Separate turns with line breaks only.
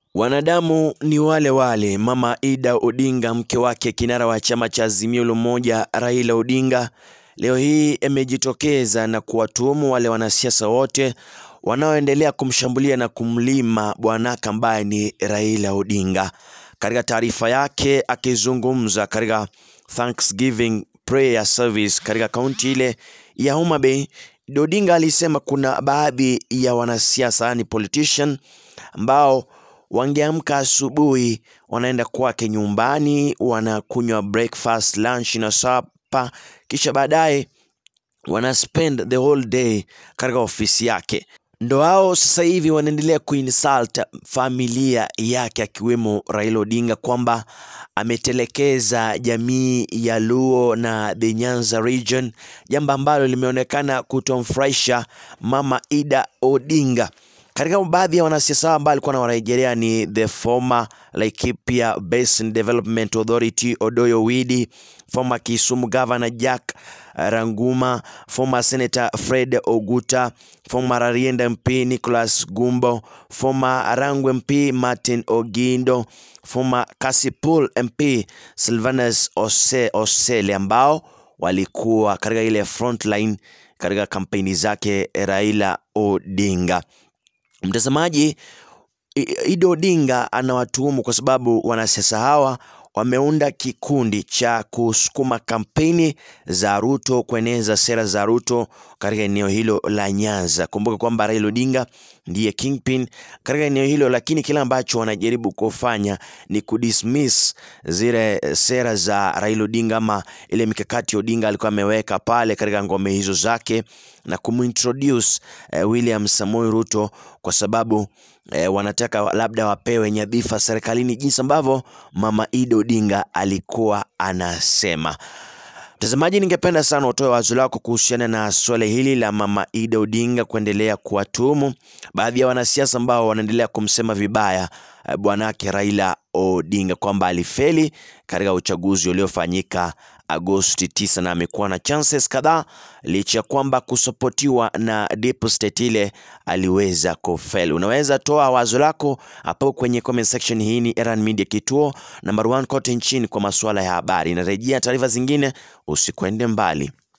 Wanadamu ni wale wale. Mama Ida Odinga, mke wake kinara wa chama cha Azimio la Umoja Raila Odinga, leo hii amejitokeza na kuwatuhumu wale wanasiasa wote wanaoendelea kumshambulia na kumlima bwanake ambaye ni Raila Odinga. Katika taarifa yake akizungumza katika Thanksgiving prayer service katika kaunti ile ya Homa Bay, Odinga alisema kuna baadhi ya wanasiasa yani politician ambao wangeamka asubuhi wanaenda kwake nyumbani, wanakunywa breakfast, lunch na supper, kisha baadaye wana spend the whole day katika ofisi yake. Ndo hao sasa hivi wanaendelea kuinsult familia yake akiwemo Raila Odinga kwamba ametelekeza jamii ya Luo na the Nyanza region, jambo ambalo limeonekana kutomfurahisha Mama Ida Odinga. Katika baadhi ya wanasiasa ambao alikuwa anawarejelea ni the former Laikipia Basin Development Authority Odoyo Widi, former Kisumu Governor Jack Ranguma, former Senator Fred Oguta, former Rarienda MP Nicholas Gumbo, former Rangwe MP Martin Ogindo, former Kasipul MP Sylvanus Ose, Osele ambao walikuwa katika ile frontline katika kampeni zake Raila Odinga. Mtazamaji, Ida Odinga anawatuhumu kwa sababu wanasiasa hawa wameunda kikundi cha kusukuma kampeni za Ruto, kueneza sera za Ruto katika eneo hilo la Nyanza. Kumbuka kwamba Raila Odinga ndiye kingpin katika eneo hilo, lakini kile ambacho wanajaribu kufanya ni kudismiss zile sera za Raila Odinga ama ile mikakati Odinga alikuwa ameweka pale katika ngome hizo zake na kumintroduce eh, William Samoei Ruto kwa sababu eh, wanataka labda wapewe nyadhifa serikalini jinsi ambavyo Mama Ida Odinga alikuwa anasema. Mtazamaji, ningependa sana utoe wazo lako kuhusiana na swala hili la Mama Ida Odinga kuendelea kuwatuhumu baadhi ya wanasiasa ambao wanaendelea kumsema vibaya eh, bwanake Raila Odinga kwamba alifeli katika uchaguzi uliofanyika Agosti 9 na amekuwa na chances kadhaa licha ya kwamba kusopotiwa na deep state ile aliweza kufeli. Unaweza toa wazo lako hapo kwenye comment section. Hii ni Erhan Media, kituo number one kote nchini kwa masuala ya habari. Narejea taarifa zingine, usikwende mbali.